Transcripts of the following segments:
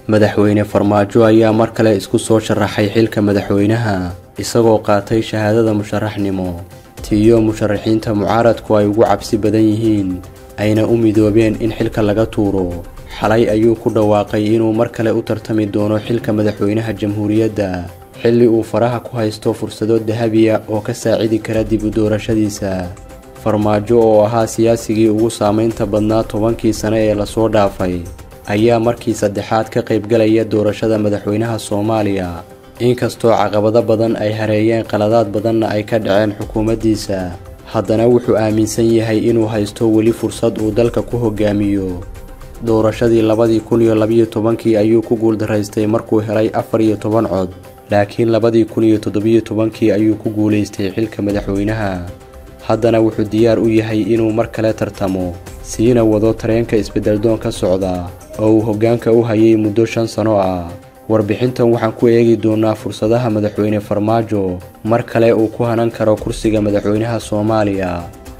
madaxweyne farmaajo ayaa mar kale isku soo sharaxay xilka madaxweynaha isagoo qaatay shahaadada musharaxnimo tiiyo musharaxiinta mucaaradku ay ugu cabsi badan yihiin ayna u midoobeen in xilka laga tuuro xalay ayuu ku dhawaaqay inuu mar kale u tartami doono xilka madaxweynaha jamhuuriyadda xilli uu faraha ku haysto fursado dahabiya oo ka saacidi kara dib u doorashadiisa farmaajo oo ahaa siyaasigii ugu saamaynta badnaa tobankii sane ee lasoo dhaafay ayaa markii saddexaad ka qaybgalaya doorashada madaxweynaha soomaaliya inkastoo caqabado badan ay hareeyeen qaladaad badanna ay ka dhaceen xukuumaddiisa haddana wuxuu aaminsan yahay inuu haysto weli fursad uu dalka ku hogaamiyo doorashadii labadii kun iyo labiyo tobankii ayuu ku guuldaraystay markuu helay afar iyo toban cod laakiin labadii kun iyo toddobiyo tobankii ayuu ku guulaystay xilka madaxweynaha haddana wuxuu diyaar u yahay inuu mar kale tartamo siina wado tareenka isbeddeldoon ka socda oo uu hoggaanka u hayay muddo shan sano ah warbixintan waxaan ku eegi doonaa fursadaha madaxweyne farmaajo mar kale uu ku hanan karo kursiga madaxweynaha soomaaliya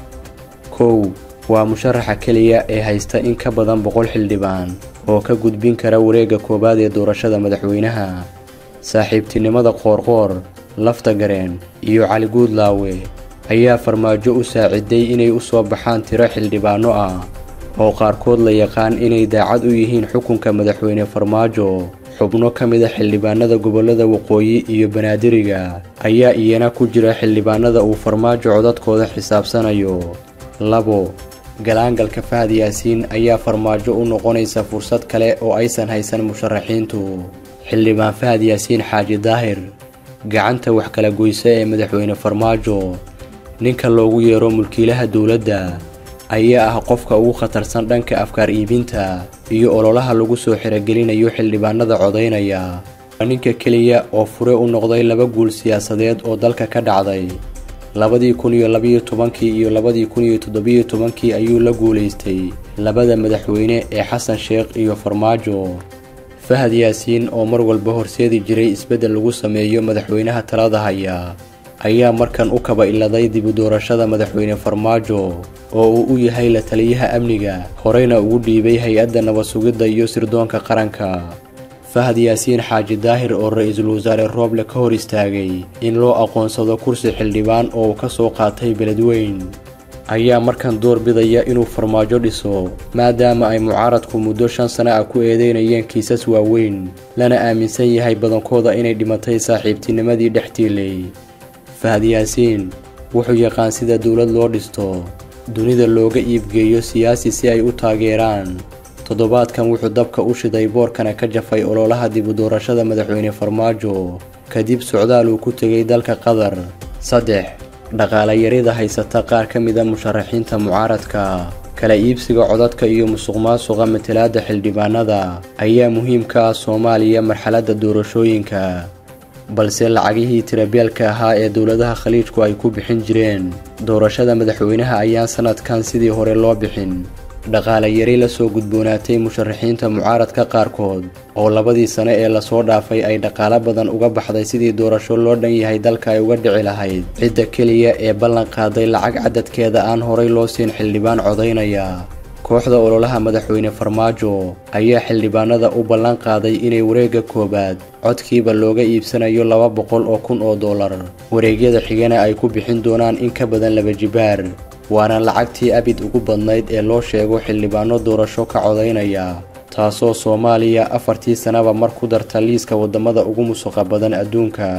kow waa musharaxa keliya ee haysta in ka badan boqol xildhibaan oo ka gudbin kara wareegga koowaad ee doorashada madaxweynaha saaxiibtinimada qoorqoor lafta gareen iyo cali guudlaawe ayaa farmaajo u saaciday inay u soo baxaan tiro xildhibaanno ah oo qaarkood la yaqaan inay daacad u yihiin xukunka madaxweyne farmaajo xubno ka mid a xildhibaanada gobollada waqooyi iyo banaadiriga ayaa iyana ku jira xildhibaanada uu farmaajo codadkooda xisaabsanayo labo galaangalka fahad yaasiin ayaa farmaajo u noqonaysa fursad kale oo aysan haysan musharaxiintu xildhibaan fahad yaasiin xaaji daahir gacanta wax kala goysa ee madaxweyne farmaajo ninka loogu yeero mulkiilaha dowladda ayaa ah qofka ugu khatarsan dhanka afkaar iibinta iyo ololaha lagu soo xiragelinayo xildhibaanada codaynaya waa ninka keliya oo fure u noqday laba guul siyaasadeed oo dalka ka dhacday labadii kun iyo labiyo tobankii iyo labadii kun iyo toddobiyo tobankii ayuu la guulaystay labada madaxweyne ee xasan sheekh iyo farmaajo fahad yaasiin oo mar walba horseedi jiray isbeddel lagu sameeyo madaxweynaha talada haya ayaa markan u kaba iladay dibu doorashada madaxweyne farmaajo oo uu u yahay la taliyaha amniga horeyna ugu dhiibay hay-adda nabad sugidda iyo sirdoonka qaranka fahad yaasiin xaaji daahir oo ra-iisul wasaare rooble ka hor istaagay in loo aqoonsado kursi xildhibaan oo uu ka soo qaatay beledweyn ayaa markan door bidaya inuu farmaajo dhiso maadaama ay mucaaradku muddo shan sano ah ku eedeynayeen kiisas waaweyn lana aaminsan yahay badankooda inay dhimatay saaxiibtinimadii dhex tiilay fahad yaasiin wuxuu yaqaan sida dowlad loo dhisto dunida looga iibgeeyo siyaasi si ay u taageeraan toddobaadkan wuxuu dabka u shiday boorkana ka jafay ololaha dibu doorashada madaxweyne farmaajo kadib socdaal uu ku tegay dalka qatar saddex dhaqaalayarida haysata qaar ka mida musharaxiinta mucaaradka kala iibsiga codadka iyo musuqmaasuqa matalaadda xildhibaanada ayaa muhiim ka ah soomaaliya marxaladda doorashooyinka balse lacagihii tirabeelka ahaa ee dowladaha khaliijku ay ku bixin jireen doorashada madaxweynaha ayaan sanadkan sidii hore loo bixin dhaqaalayari la soo gudboonaatay musharaxiinta mucaaradka qaarkood oo labadii sane ee lasoo dhaafay ay dhaqaalo badan uga baxday sidii doorasho loo dhan yahay dalka ay uga dhici lahayd cidda keliya ee ballan qaaday lacag cadadkeeda aan horay loo siin xildhibaan codaynaya kooxda ololaha madaxweyne farmaajo ayaa xildhibaanada u ballan qaaday inay wareegga koowaad codkiiba looga iibsanayo laba boqol oo kun oo dollar wareegyada xigana ay ku bixin doonaan in ka badan laba jibaar waana lacagtii abid ugu badnayd ee loo sheego xildhibaano doorasho ka codaynaya taasoo soomaaliya afartii sanaba mar ku darta liiska waddamada ugu musuqa badan adduunka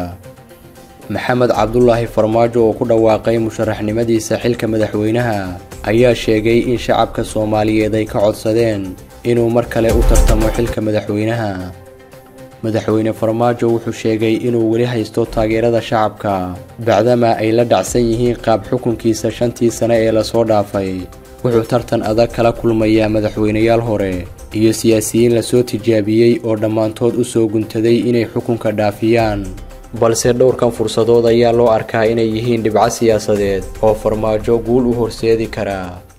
maxamed cabdulaahi farmaajo oo ku dhawaaqay musharaxnimadiisa xilka madaxweynaha ayaa sheegay in shacabka soomaaliyeed ay ka codsadeen inuu mar kale u tartamo xilka madaxweynaha madaxweyne farmaajo wuxuu sheegay inuu weli haysto taageerada shacabka bacdama ay la dhacsan yihiin qaab xukunkiisa shantii sane ee lasoo dhaafay wuxuu tartan adag kala kulmayaa madaxweynayaal hore iyo siyaasiyiin lasoo tijaabiyey oo dhammaantood u soo guntaday inay xukunka dhaafiyaan balse dhowrkan fursadood ayaa loo arkaa inay yihiin dhibco siyaasadeed oo farmaajo guul u horseedi karaa